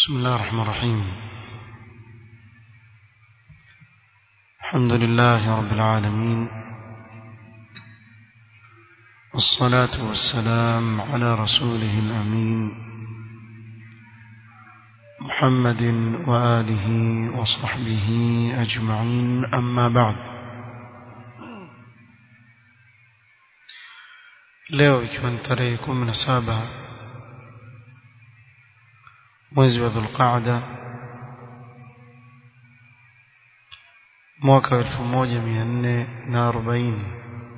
بسم الله الرحمن الرحيم الحمد لله رب العالمين والصلاة والسلام على رسوله الأمين محمد وآله وصحبه أجمعين أما بعد leo ikiwa ni tarehe kumi na saba mwezi wa dhulqaada mwaka wa elfu moja mia nne na arobaini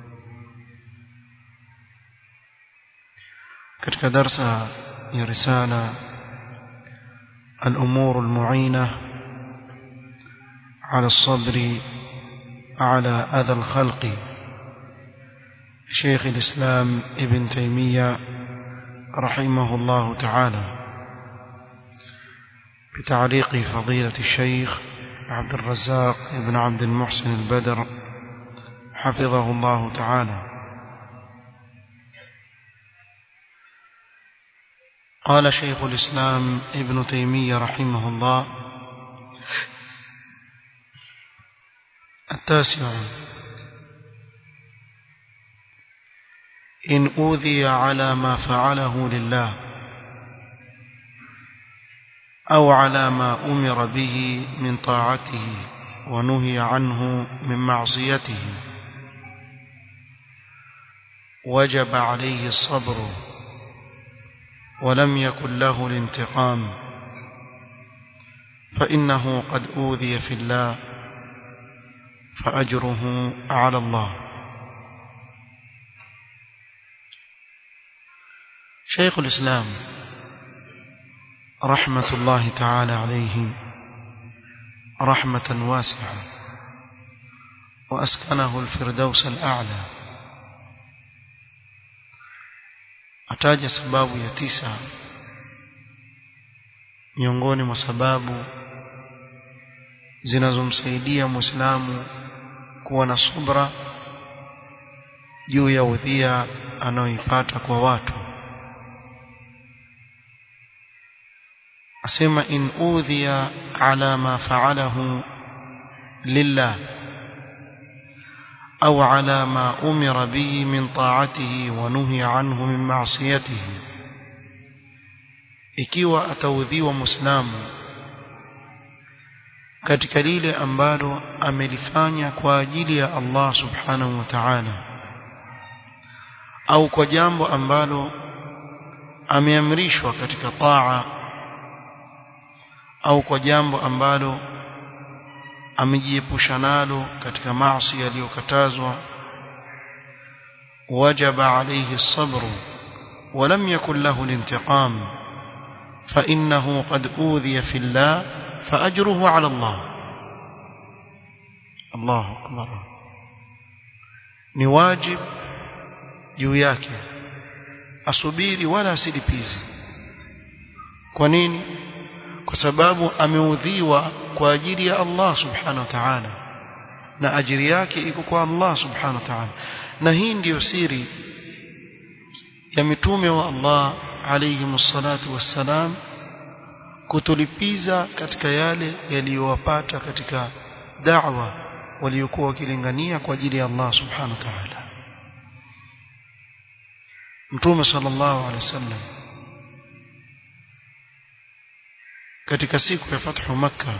katika darsa ya risala الأمور المعينة على الصبر على أذى الخلق شيخ الإسلام ابن تيمية رحمه الله تعالى بتعليق فضيلة الشيخ عبد الرزاق بن عبد المحسن البدر حفظه الله تعالى قال شيخ الإسلام ابن تيمية رحمه الله التاسع إن أوذي على ما فعله لله أو على ما أمر به من طاعته ونهي عنه من معصيته وجب عليه الصبر ولم يكن له الانتقام فإنه قد أوذي في الله فأجره على الله شيخ الإسلام رحمة الله تعالى عليه رحمة واسعة وأسكنه الفردوس الأعلى ataja sababu ya tisa miongoni mwa sababu zinazomsaidia muislamu kuwa na subra juu ya udhia anayoipata kwa watu asema in udhiya ala ma fa'alahu lillah أو على ما أمر به من طاعته ونهي عنه من معصيته ikiwa ataudhiwa muislamu katika lile ambalo amelifanya kwa ajili ya Allah subhanahu wa ta'ala au kwa jambo ambalo ameamrishwa katika taa au kwa jambo ambalo amejiepusha nalo katika maasi yaliyokatazwa wajaba alayhi الصبر ولم يكن له الانتقام فإنه قد أوذي في الله فأجره على الله الله أكبر ni wajib juu yake asubiri wala asilipize kwa nini kwa sababu ameudhiwa kwa ajili ya Allah subhanahu wa ta'ala na ajiri yake iko kwa Allah subhanahu wa ta'ala na hii ndiyo siri ya mitume wa Allah alayhi msalatu wassalam kutulipiza katika yale yaliyowapata katika da'wa waliokuwa wakilingania kwa ajili ya Allah subhanahu wa ta'ala mtume sallallahu alayhi wasallam katika siku ya fathu makka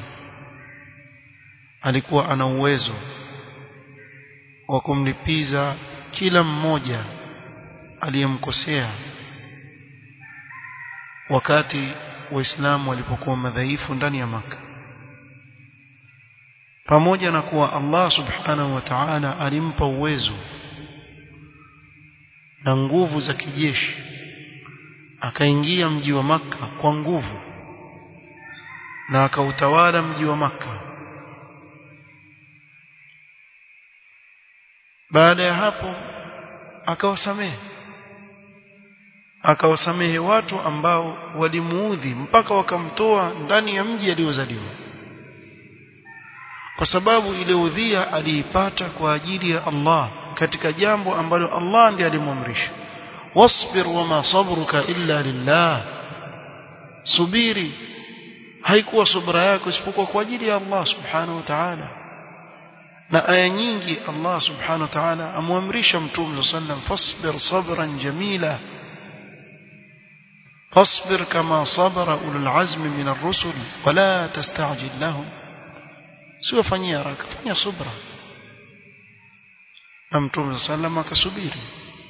alikuwa ana uwezo wa kumlipiza kila mmoja aliyemkosea wakati waislamu walipokuwa madhaifu ndani ya maka pamoja na kuwa Allah subhanahu wa ta'ala alimpa uwezo na nguvu za kijeshi akaingia mji wa maka kwa nguvu na akautawala mji wa maka baada ya hapo akawasamehe akawasamehe watu ambao walimuudhi mpaka wakamtoa ndani ya mji aliozaliwa kwa sababu ile udhia aliipata kwa ajili ya Allah katika jambo ambalo Allah ndiye alimwamrisha wasbir wama sabruka illa lillah subiri haikuwa subra yako isipokuwa kwa ajili ya Allah subhanahu wa ta'ala na aya nyingi Allah subhanahu wa ta'ala amwamrisha mtume sallam fasbir sabran jamila فاصبر كما صبر أولو العزم من الرسل ولا تستعجل لهم سوى فنيا راك فنيا صبرا ممتوم صلى الله عليه وسلم كسبيري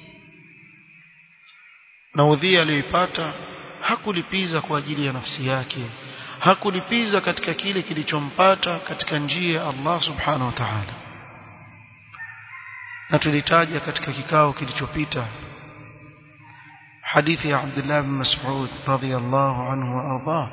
na udhia aliyoipata hakulipiza kwa ajili ya nafsi yake hakulipiza katika kile kilichompata katika njia ya Allah subhanahu wa ta'ala na tulitaja katika kikao kilichopita حديث عبد الله بن مسعود رضي الله عنه وأرضاه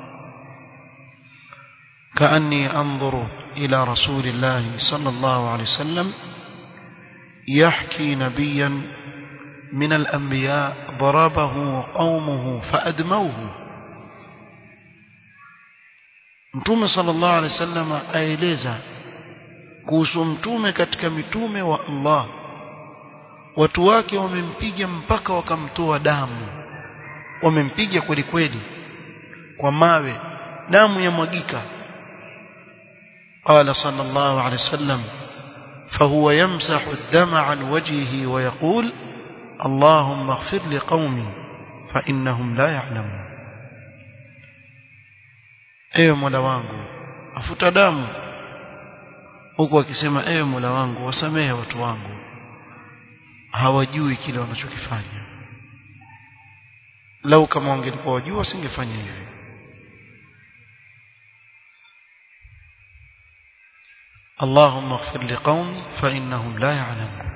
كأني أنظر إلى رسول الله صلى الله عليه وسلم يحكي نبيا من الأنبياء ضربه قومه فأدموه mtume sallallahu alaihi wasallam aeleza kuhusu mtume katika mitume wa Allah watu wake wamempiga mpaka wakamtoa damu wamempiga kweli kweli kwa mawe damu yamwagika قال صلى الله عليه وسلم فهو يمسح الدم عن وجهه ويقول اللهم اغفر لقومي فإنهم لا يعلمون ewe mola wangu afuta damu huku akisema ewe mola wangu wasamehe watu wangu hawajui kile wanachokifanya lau kama wangelikuwa wajua wasingefanya hivi اللهم اغفر لقومي فإنهم لا يعلمون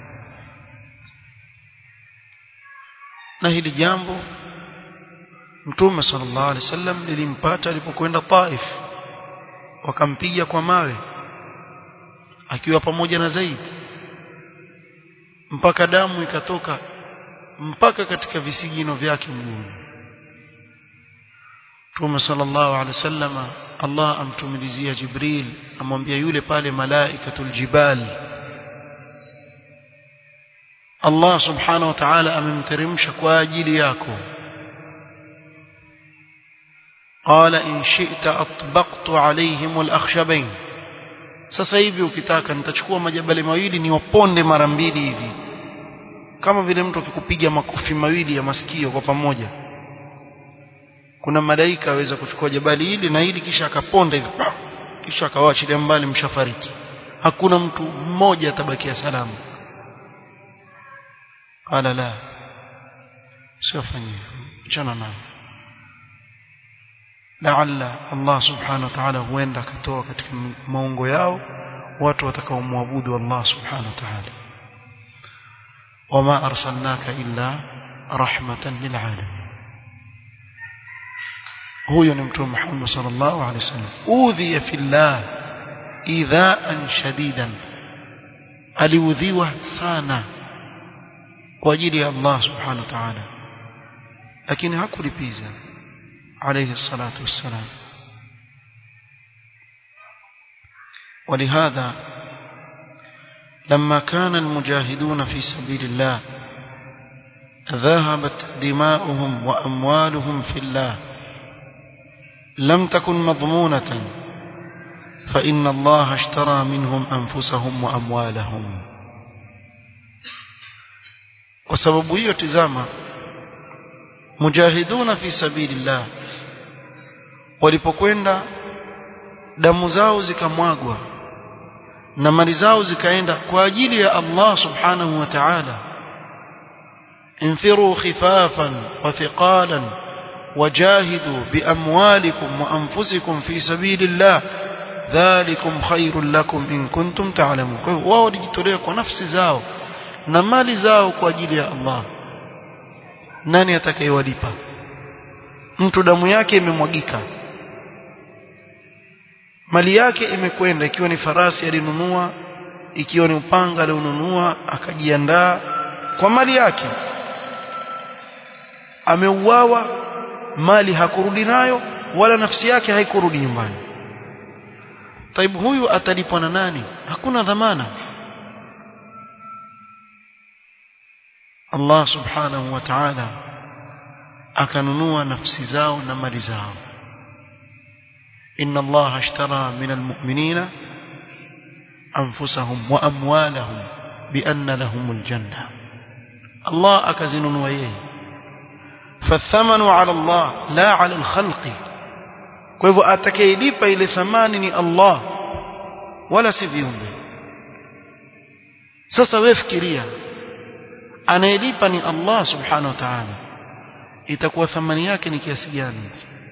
na hili jambo mtume sallallahu alaihi wasallam lilimpata alipokwenda Taif wakampiga kwa mawe akiwa pamoja na Zaid mpaka damu ikatoka mpaka katika visigino vyake mguuni Mtume sallallahu alaihi wasallam Allah amtumilizia Jibril amwambia yule pale malaikatul jibal Allah subhanahu wa ta'ala amemteremsha kwa ajili yako قال إن شئت أطبقت عليهم الأخشبين sasa hivi ukitaka nitachukua majabali mawili niwaponde mara mbili hivi kama vile mtu akikupiga makofi mawili ya masikio kwa pamoja kuna malaika aweza kuchukua jabali hili na hili kisha akaponda hivi kisha akawaachilia mbali mshafariki hakuna mtu mmoja atabakia salama qala la siwafanyie chana nao laalla Allah subhanahu wa ta'ala huenda akatoa katika maungo yao watu watakaomwabudu Allah subhanahu wa ta'ala wama arsalnaka illa rahmatan lilalamin huyo ni mtume Muhammad sallallahu alaihi wasallam udhiya fillah idhaan shadidan aliudhiwa sana kwa ajili ya Allah subhanahu wa ta'ala lakini hakulipiza عليه الصلاة والسلام ولهذا لما كان المجاهدون في سبيل الله ذهبت دماؤهم وأموالهم في الله لم تكن مضمونة فإن الله اشترى منهم أنفسهم وأموالهم وسبب يتزامى مجاهدون في سبيل الله walipokwenda damu zao zikamwagwa na mali zao zikaenda kwa ajili ya Allah subhanahu wa ta'ala انفروا خفافا وثقالا وجاهدوا بأموالكم وأنفسكم في سبيل الله ذلكم خير لكم إن كنتم تعلمون wao walijitolea kwa nafsi zao na mali zao kwa ajili ya Allah nani atakayewalipa mtu damu yake imemwagika mali yake imekwenda ikiwa ni farasi alinunua ikiwa ni upanga alionunua akajiandaa kwa mali yake ameuawa mali hakurudi nayo wala nafsi yake haikurudi nyumbani taibu huyu atalipwa na nani hakuna dhamana Allah subhanahu wa ta'ala akanunua nafsi zao na mali zao inna allaha ashtara min almu'minina anfusahum wa amwalahum bianna lahumul janna Allah akazinunua yeye fathamanu ala Allah la ala alkhalqi kwa hivyo atakayelipa ile thamani ni Allah wala si viumbe sasa wewe fikiria anayelipa ni Allah subhanahu wa ta'ala itakuwa thamani yake ni kiasi gani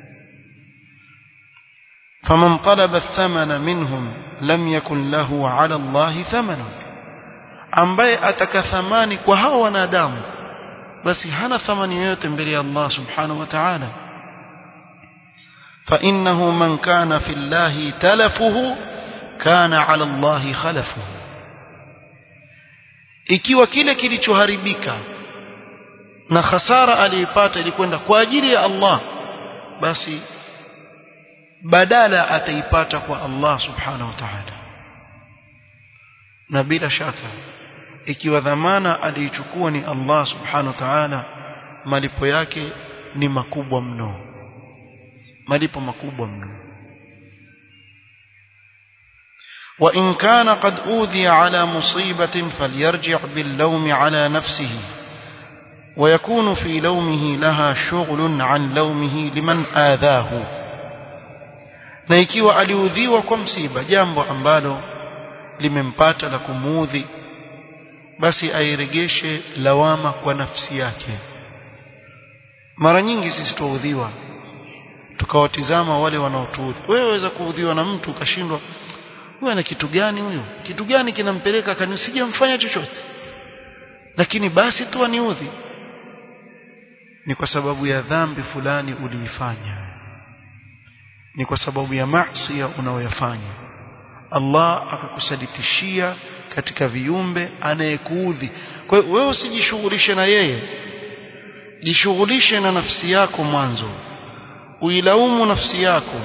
faman talaba athamana minhum lam yakun lahu ala Allah thamana ambaye ataka thamani kwa hao wanadamu basi hana thamani yoyote mbele ya Allah subhanahu wa ta'ala فإنه من كان في الله تلفه كان على الله خلفه ikiwa kile kilichoharibika na hasara aliipata ilikwenda kwa ajili ya Allah basi badala ataipata kwa Allah subhanahu wa ta'ala na bila shaka ikiwa dhamana aliichukua ni Allah subhanahu wa ta'ala malipo yake ni makubwa mno malipo makubwa mno وإن كان قد أوذي على مصيبة فليرجع باللوم على نفسه ويكون في لومه لها شغل عن لومه لمن آذاه na ikiwa aliudhiwa kwa msiba jambo ambalo limempata la kumuudhi basi airegeshe lawama kwa nafsi yake mara nyingi sisi tuudhiwa tukawatizama wale wanaotuudhi wewe waweza kuudhiwa na mtu ukashindwa huyu ana kitu gani huyu kitu gani kinampeleka kanisija mfanya chochote lakini basi tu aniudhi ni kwa sababu ya dhambi fulani uliifanya ni kwa sababu ya maasi unaoyafanya Allah akakusaditishia katika viumbe anayekuudhi kwa hiyo wewe usijishughulishe na yeye jishughulishe na nafsi yako mwanzo uilaumu nafsi yako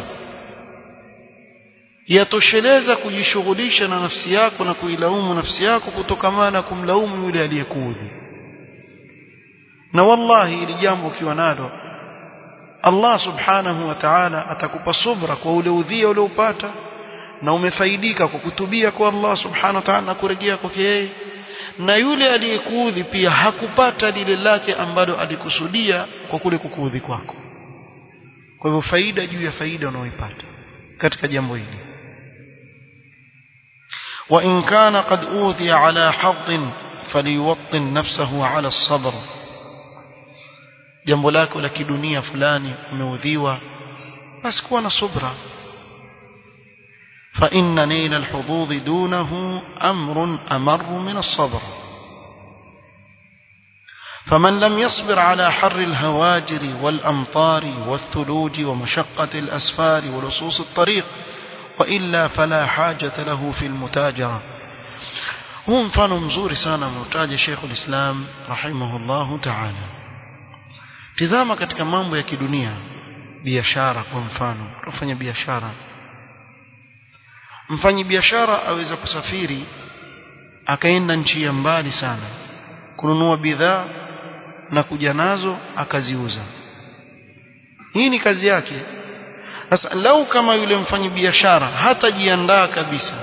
yatosheleza kujishughulisha na nafsi yako na kuilaumu nafsi yako kutokamana na kumlaumu yule aliyekuudhi na wallahi ili jambo ukiwa nalo Allah subhanahu wa ta'ala atakupa subra kwa ule udhia uliopata na umefaidika kwa kutubia kwa Allah subhanahu wa ta'ala na kurejea kwake yeye na yule aliyekuudhi pia hakupata lile lake ambalo alikusudia kwa kule kukuudhi kwako kwa hivyo faida juu ya faida unaoipata katika jambo hili وإن كان قد أوذي على حظ فليوطن نفسه على الصبر jambo lako la kidunia fulani umeudhiwa basi kuwa na subra فإن نيل الحظوظ دونه أمر أمر من الصبر فمن لم يصبر على حر الهواجر والأمطار والثلوج ومشقة الأسفار ولصوص الطريق وإلا فلا حاجة له في المتاجرة هو mfano mzuri sana mtaja Sheikh ulislam rahimahullah ta'ala tizama katika mambo ya kidunia biashara kwa mfano kufanya biashara mfanyi biashara aweza kusafiri akaenda nchi ya mbali sana kununua bidhaa na kuja nazo akaziuza hii ni kazi yake sasa lau kama yule mfanyi biashara hatajiandaa kabisa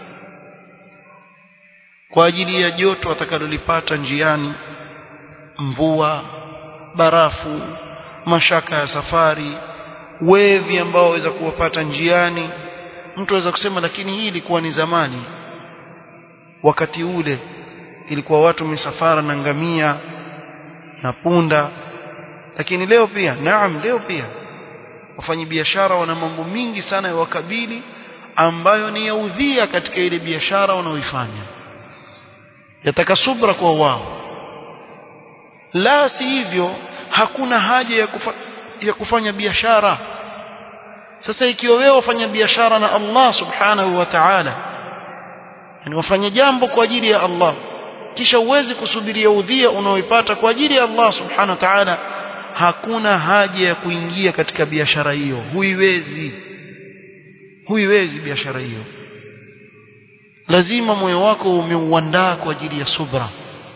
kwa ajili ya joto atakalolipata njiani mvua barafu mashaka ya safari wevi ambao waweza kuwapata njiani mtu aweza kusema lakini hii ilikuwa ni zamani wakati ule ilikuwa watu misafara na ngamia na punda lakini leo pia naam leo pia wafanyabiashara wana mambo mingi sana ya wakabili ambayo ni ya udhia katika ile biashara wanaoifanya yataka subra kwa wao la si hivyo hakuna haja ya, kufa, ya kufanya biashara sasa ikiwa wewe wafanya biashara na Allah subhanahu wa ta'ala yani wafanya jambo kwa ajili ya Allah kisha uwezi kusubiria udhia unaoipata kwa ajili ya Allah subhanahu wa ta'ala hakuna haja ya kuingia katika biashara hiyo huiwezi huiwezi biashara hiyo lazima moyo wako umeuandaa kwa ajili ya subra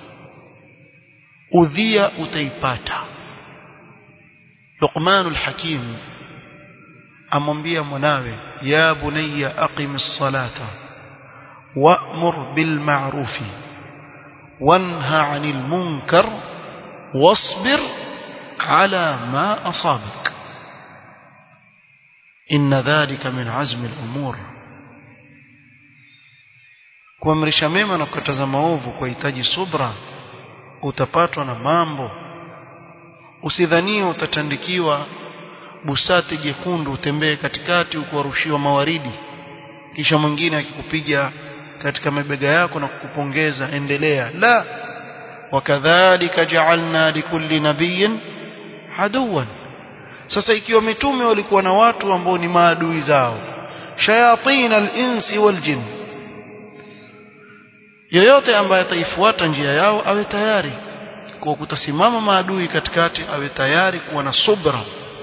udhia utaipata Luqmanul Hakim amwambia mwanawe ya bunayya aqimis salata wa'mur bil ma'rufi wanha 'anil munkar wasbir 'ala ma asabak inna dhalika min 'azmi al umur kuamrisha mema na kukataza maovu kuhitaji subra utapatwa na mambo usidhanie utatandikiwa busati jekundu utembee katikati ukuwarushiwa mawaridi kisha mwingine akikupiga katika mabega yako na kukupongeza endelea la wakadhalika ja'alna likulli nabiyyin aduwan sasa ikiwa mitume walikuwa na watu ambao ni maadui zao shayatin al-insi wal jinn yoyote ambaye ataifuata njia yao awe tayari kwa kutasimama maadui katikati awe tayari kuwa na subra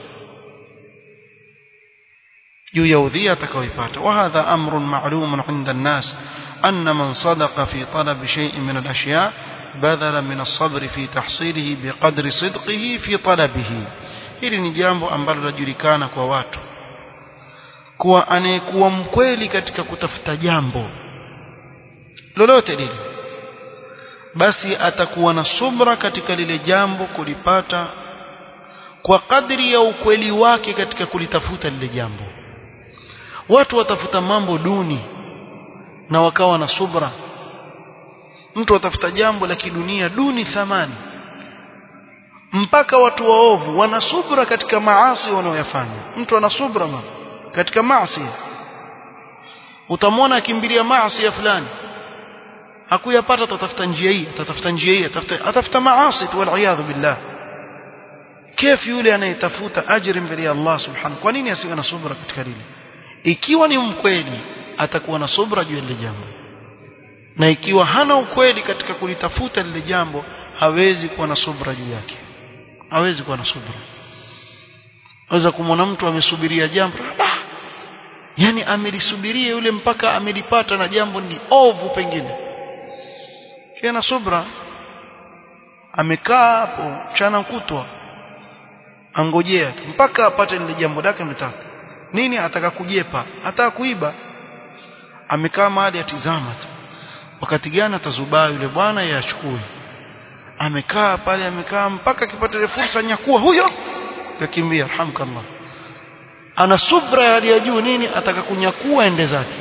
juu ya udhia atakaoipata wa hadha amrun ma'lumun 'inda an-nas anna man sadaqa fi talab shay'in min al-ashya' badala min as-sabr fi tahsilihi biqadri sidqihi fi talabihi hili ni jambo ambalo lajulikana kwa watu kuwa anayekuwa mkweli katika kutafuta jambo lolote lile basi atakuwa na subra katika lile jambo kulipata kwa kadri ya ukweli wake katika kulitafuta lile jambo watu watafuta mambo duni na wakawa na subra mtu atafuta jambo la kidunia duni thamani mpaka watu waovu wana subra katika maasi wanaoyafanya mtu ana subra ma katika maasi utamwona akimbilia maasi ya fulani hakuyapata atatafuta njia hii atatafuta njia hii atatafuta atafuta maasi tu wal billah كيف yule anayetafuta ajiri mbele ya Allah subhanahu kwa nini asiwe na subra katika lile ikiwa ni mkweli atakuwa na subra juu ya lile jambo na ikiwa hana ukweli katika kulitafuta lile jambo hawezi kuwa na subra juu yake hawezi kuwa na subra waweza kumwona mtu amesubiria jambo ah, yani amelisubiria yule mpaka amelipata na jambo ni ovu pengine na subra amekaa hapo chana kutwa angojea mpaka apate lile jambo lake ametaka nini ataka kujepa ataka kuiba amekaa mahali atizama tu wakati gani atazubaa yule bwana yachukue amekaa pale amekaa mpaka akipata ile fursa nyakua huyo yakimbia alhamdulillah ana subra ya hali ya juu nini ataka kunyakua ende zake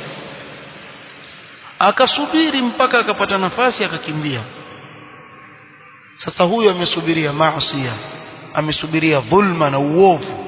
akasubiri mpaka akapata nafasi akakimbia sasa huyo amesubiria maasi amesubiria dhulma na uovu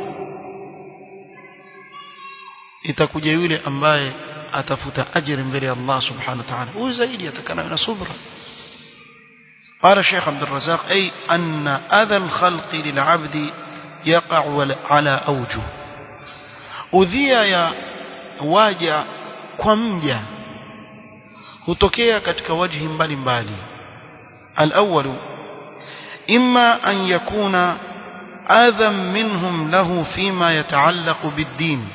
itakuja yule ambaye atafuta ajira mbele ya Allah subhanahu wa ta'ala huyu zaidi atakana na subra قال الشيخ عبد الرزاق أي أن أذى الخلق للعبد يقع على أوجه udhia ya waja kwa mja hutokea katika wajhi mbalimbali الأول إما أن يكون أذى منهم له فيما يتعلق بالدين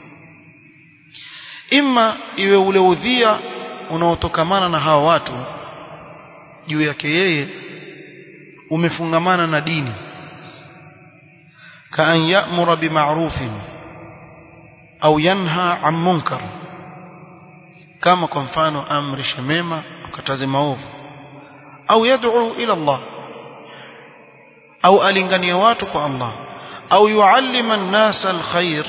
إما iwe ule udhia unaotokamana na hawa watu juu yake yeye umefungamana na dini kaan ya'mura bima'rufin au yanha 'an munkar kama kwa mfano amrishe mema akataze maovu au yad'u ila Allah au alingania watu kwa Allah au yuallima an-nasa al-khair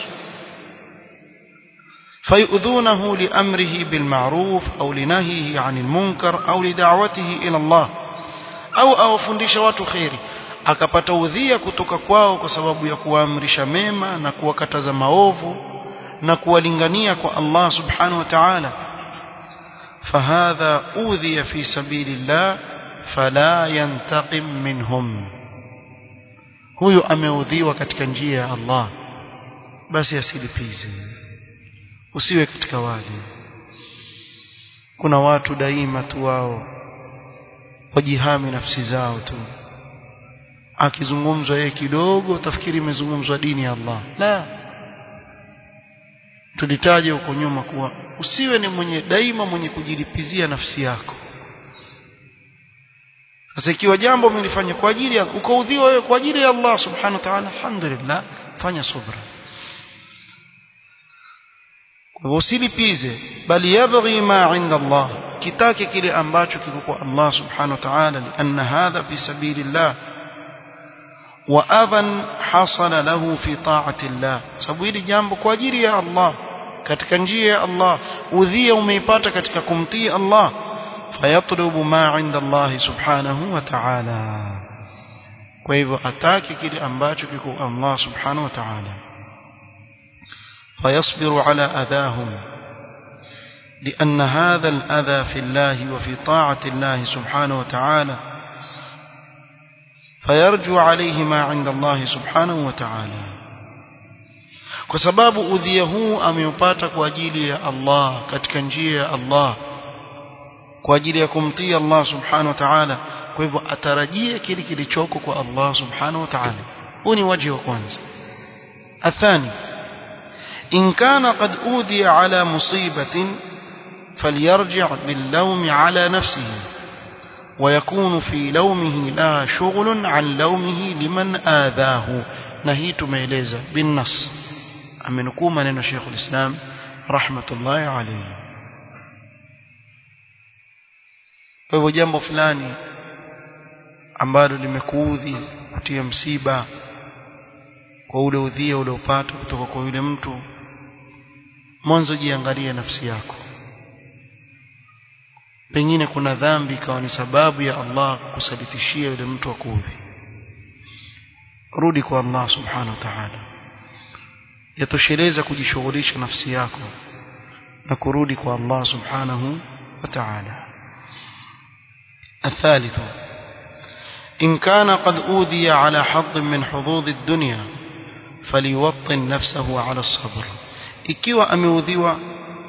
فيؤذونه لأمره بالمعروف أو لنهيه عن المنكر أو لدعوته إلى الله أو awafundisha watu khairi akapata udhia kutoka kwao kwa sababu ya kuamrisha mema na kuwakataza maovu na kuwalingania kwa Allah subhanahu wa ta'ala فهذا أوذي في سبيل الله فلا ينتقم منهم huyo ameudhiwa katika njia ya Allah basi asilipize usiwe katika wale kuna watu daima tu wao wajihami nafsi zao tu akizungumzwa yeye kidogo tafikiri imezungumzwa dini ya Allah la tulitaja huko nyuma kuwa usiwe ni mwenye daima mwenye kujilipizia nafsi yako sasa ikiwa jambo umelifanya kwa ajili ya ukaudhiwa wewe kwa ajili ya Allah subhanahu wa ta'ala alhamdulillah fanya subra kwa usilipize bali yabghi ma inda Allah kitake kile ambacho kiko kwa Allah subhanahu wa ta'ala lianna hadha fi sabilillah wa adhan hasala lahu fi ta'ati Allah sababu hili jambo kwa ajili ya Allah katika njia ya Allah udhia umeipata katika kumtii Allah fayatlubu ma inda Allah subhanahu wa ta'ala kwa hivyo ataki kile ambacho kiko Allah subhanahu wa ta'ala فيصبر على أذاهم لأن هذا الأذى في الله وفي طاعة الله سبحانه وتعالى فيرجو عليه ما عند الله سبحانه وتعالى وسباب أذيه أم يباتك وأجيلي الله كتكنجي الله وأجيلي كمطي الله سبحانه وتعالى kwa hivyo atarajia kile kilichoko kwa Allah subhanahu wa ta'ala huu ni waji wa kwanza athani in kana qad udhiya ala musibatin falyarji' billawm ala nafsihi ويكون في لومه لا شغل عن لومه لمن آذاه نهي تميلeza بالنص amenukuu maneno Sheikh al-Islam rahmatullahi alayhi kwa hivyo jambo fulani ambalo limekuudhi kutia msiba kwa ule udhia uliopata kutoka kwa yule mtu mwanzo jiangalie nafsi yako pengine kuna dhambi ikawa ni sababu ya Allah kusalitishia yule mtu akuudhi rudi kwa Allah subhanahu wa ta'ala yatosheleza kujishughulisha nafsi yako na kurudi kwa Allah subhanahu wa ta'ala الثالث إن كان قد أوذي على حظ من حظوظ الدنيا فليوطن نفسه على الصبر ikiwa ameudhiwa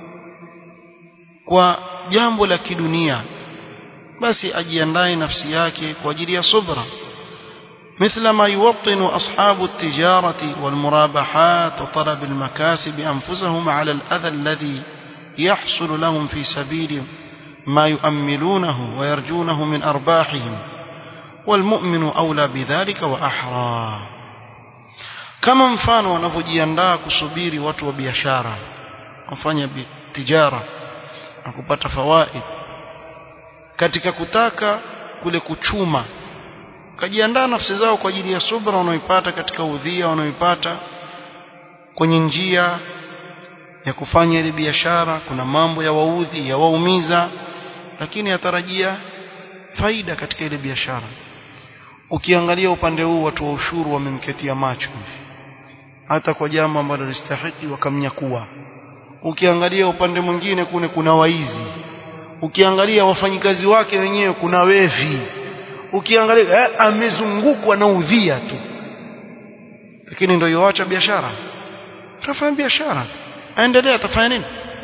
kwa jambo la kidunia basi ajiandae nafsi yake kwa ajili ya subra مثل ما يوطن أصحاب التجارة والمرابحات وطلب المكاسب أنفسهم على الأذى الذي يحصل لهم في سبيل ما يؤملونه ويرجونه من أرباحهم والمؤمن أولى بذلك وأحرى kama mfano wanavyojiandaa kusubiri watu wa biashara wafanya tijara na kupata fawaid katika kutaka kule kuchuma kajiandaa nafsi zao kwa ajili ya subra wanaoipata katika udhia wanaoipata kwenye njia ya kufanya ile biashara kuna mambo ya waudhi ya waumiza lakini atarajia faida katika ile biashara ukiangalia upande huu watu wa ushuru wamemketia macho hata kwa jambo ambalo listahiki wakamnyakua ukiangalia upande mwingine kune kuna waizi ukiangalia wafanyikazi wake wenyewe kuna wevi ukiangalia eh, amezungukwa na udhia tu lakini ndio yoacha biashara atafanya biashara aendelea atafanya nini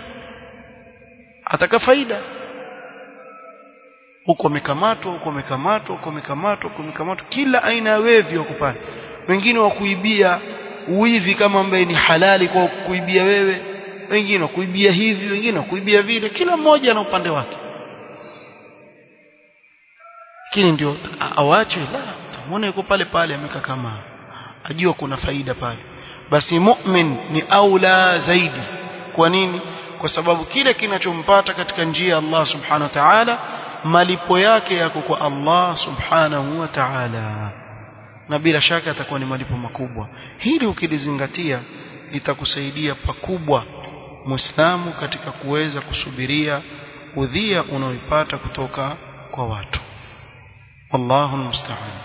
ataka faida huko amekamatwa huko amekamatwa huko amekamatwa huko amekamatwa kila aina ya wevi wako pale wengine wa kuibia uivi kama ambaye ni halali kwa kuibia wewe wengine wa kuibia hivi wengine wa kuibia vile kila mmoja na upande wake lakini ndio awache la muone yuko pale pale amekaa kama ajua kuna faida pale basi mu'min ni aula zaidi kwa nini kwa sababu kile kinachompata katika njia ya Allah subhanahu wa ta'ala malipo yake yako kwa Allah subhanahu wa ta'ala na bila shaka atakuwa ni malipo makubwa hili ukilizingatia litakusaidia pakubwa muislamu katika kuweza kusubiria udhia unaoipata kutoka kwa watu والله المستعان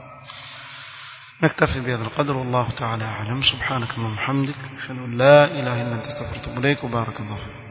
نكتفي بهذا القدر والله تعالى أعلم سبحانك اللهم وبحمدك أشهد أن لا إله إلا أنت استغفرك إليك وبارك الله فيك